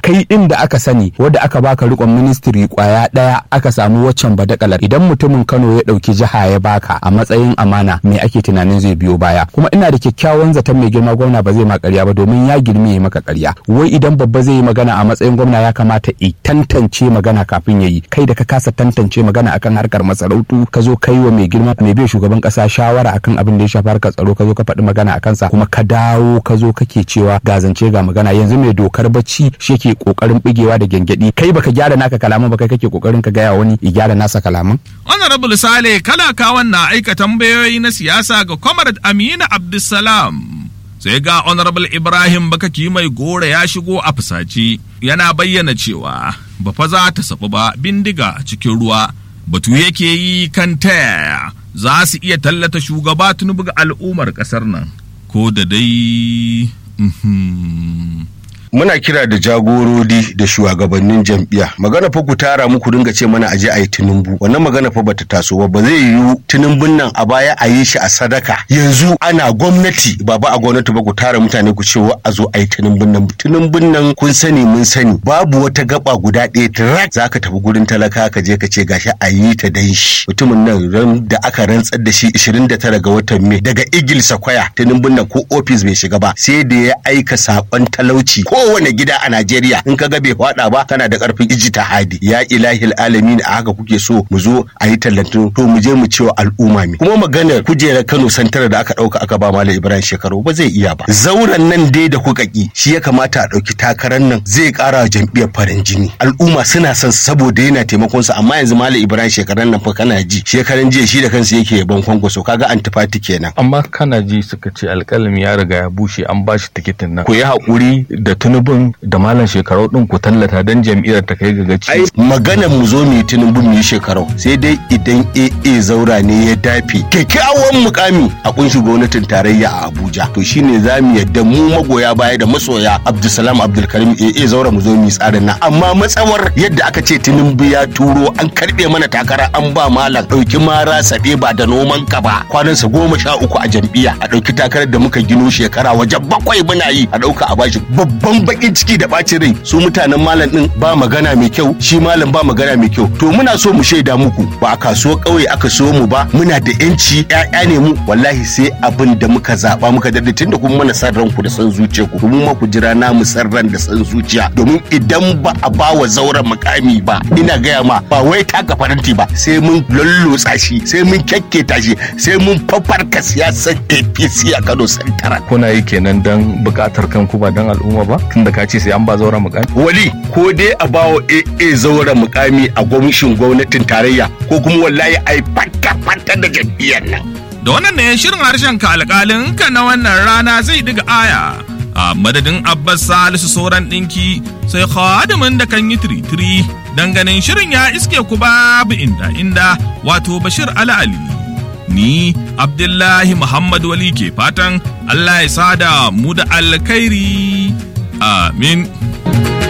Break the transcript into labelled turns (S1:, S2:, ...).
S1: kai din da aka sani wadda aka baka rikon ministry kwaya daya aka samu waccan badakalar idan mutumin Kano ya dauki jiha ya baka a matsayin amana me ake tunanin zai biyo baya kuma ina da kyakkyawan zaton mai girma gwamna ba zai ma ƙarya ba domin ya girme ya maka ƙarya wai idan babba zai yi magana a matsayin gwamna ya kamata i tantance magana kafin ya yi kai da ka kasa tantance magana akan harkar masarautu ka zo kai wa mai girma mai bai shugaban kasa shawara akan abin da ya shafi harkar tsaro ka zo ka faɗi magana a kansa kuma ka dawo ka zo kake cewa ga zance ga magana yanzu mai dokar bacci shi yake kokarin bigewa da gyangyaɗi kai baka gyara naka kalaman ba kai kake kokarin ka gaya wani ya gyara nasa kalaman
S2: Honorable Sale kalakawan na aika tambayoyi na siyasa ga Comrade Aminu Abdulsalam. Sai ga Honorable Ibrahim Bakaki mai gora ya shigo a fusace yana bayyana cewa ba fa za ta sabu ba bindiga a cikin ruwa. Batu yake yi kan taya za su iya tallata shugaba tunubu ga al'ummar ƙasar nan. Ko da dai. mhm.
S3: muna kira da jagorori da shugabannin jam'iyya magana fa ku tara muku dinga ce mana aje a yi tunumbu wannan magana fa bata taso ba ba zai yiwu tunumbun nan a baya a yi shi a sadaka yanzu ana gwamnati ba ba a gwamnati ba ku tara mutane ku ce wa a zo a yi tunumbun nan tunumbun nan kun sani mun sani babu wata gaba guda ɗaya tirak za ka tafi gurin talaka ka je ka ce gashi a yi ta dan shi mutumin nan ran da aka rantsar da shi 29 ga watan mai daga igil sakwaya tunumbun nan ko ofis bai shiga ba sai da ya aika sakon talauci kowane gida a Najeriya in ka ga bai faɗa ba kana da karfin ijtihadi ya ilahil alamin a haka kuke so mu zo a yi tallantu to mu je mu cewa al'umma mi kuma maganar kujerar Kano santar da aka ɗauka aka ba Malam Ibrahim shekaru ba zai iya ba zauren nan dai da kuka ki shi ya kamata a ɗauki takarar nan zai ƙara wa jam'iyyar farin jini al'umma suna son saboda yana taimakon su amma yanzu Malam Ibrahim shekaran nan fa kana ji shekaran jiya shi da kansa yake yaban kwankwaso kaga antifati kenan
S4: amma kana ji suka ce alƙalami ya riga ya bushe an ba shi tikitin nan ku yi haƙuri da tunubin da malam shekarau ɗin ku tallata don jam'iyyar ta kai ga gaci
S3: ai maganar mu zo mu yi tunubu mu yi shekarau sai dai idan AA zaura ne ya dafe kyakkyawan mukami a kunshi gwamnatin tarayya a Abuja to shine za mu yadda mu magoya baya da masoya Abdulsalam Abdulkarim AA zaura mu zo mu yi tsarin nan amma matsawar yadda aka ce tunubu ya turo an karbe mana takara an ba malam dauki mara sabe ba da noman ka ba kwanansa goma sha uku a jam'iyya a dauki takarar da muka gino shekara wajen bakwai muna yi a dauka a bashi babban bakin ciki da bacin rai su mutanen malam din ba magana mai kyau shi malam ba magana mai kyau to muna so mu shaida muku ba a kasuwar ƙauye aka so mu ba muna da yanci ƴaƴa ne mu wallahi sai abin da muka zaba muka dade tunda kuma mana san ranku da san zuciya ku kuma ma ku jira na mu san ran da san zuciya domin idan ba a ba wa zauren mukami ba ina gaya ma ba wai taka faranti ba sai mun lallotsa shi sai mun kyakketa shi sai mun fafarka siyasar APC a Kano Santara
S4: kuna yi kenan don buƙatar kanku ba don al'umma ba tunda ka ce sai an ba zauren mukami
S3: wali ko dai a bawa AA zauren mukami a gwamnatin gwamnatin tarayya ko kuma wallahi ai fata fata da jam'iyyar nan
S2: Da wannan ne shirin harshen ka alƙalin ka na wannan rana zai diga aya. A madadin Abbas Salisu sauran ɗinki sai khadimin da kan yi tiri-tiri ganin shirin ya iske ku babu inda inda wato Bashir Ali Ali. Ni Abdullahi Muhammad Wali ke fatan Allah ya sada mu da alkhairi. Amin.